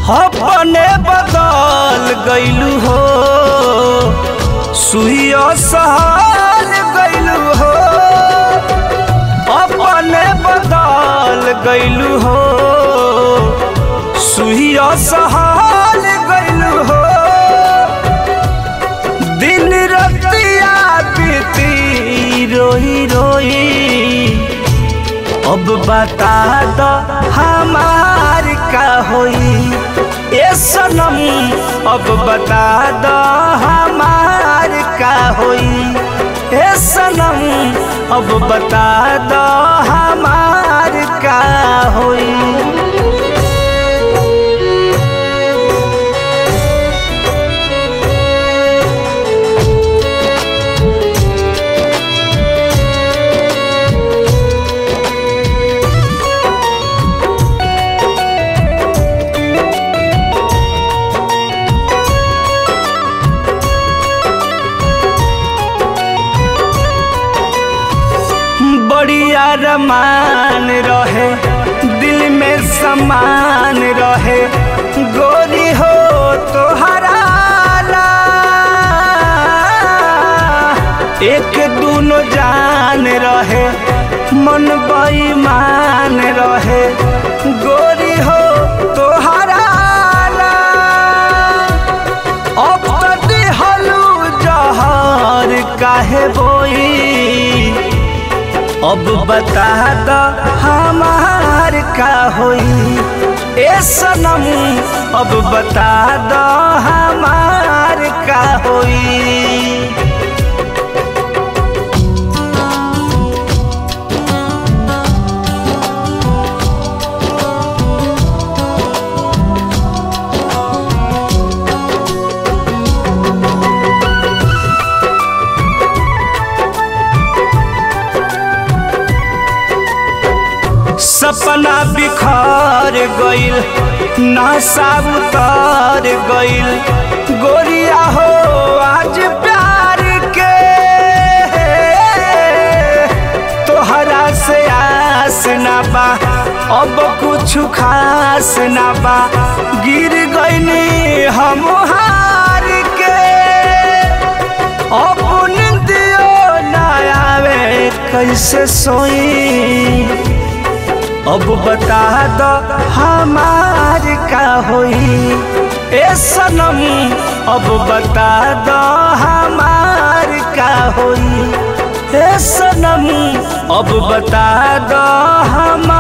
अपने बदल गईलू हो सुइया सहल गईलू हो अपने बदल गईलू हो सुइया सहल गईलू हो दिन रतिया बीती रोई रोई अब बता दो हमार का होई ए सनम अब बता दो हमार का होई ए सनम अब बता दो हमार का होई बढ़िया रमान रहे दिल में समान रहे गोरी हो तो हराला एक दूनो जान रहे मन बेईमान रहे गोरी हो तो हराला अब तो दिहलू जहर काहे बोई अब बता दो हमार का होई ए सनम अब बता दो हमार का होई सपना बिखर गइल नशा उतर गइल गोरिया हो आज प्यार के तोहरा से आस ना बा अब कुछ खास ना बा गिर गइनी हम हार के अब निंदियो ना आवे कैसे सोई अब बता दो हमार का होई ए सनम अब बता दो हमार का होई ए सनम अब बता दो हमार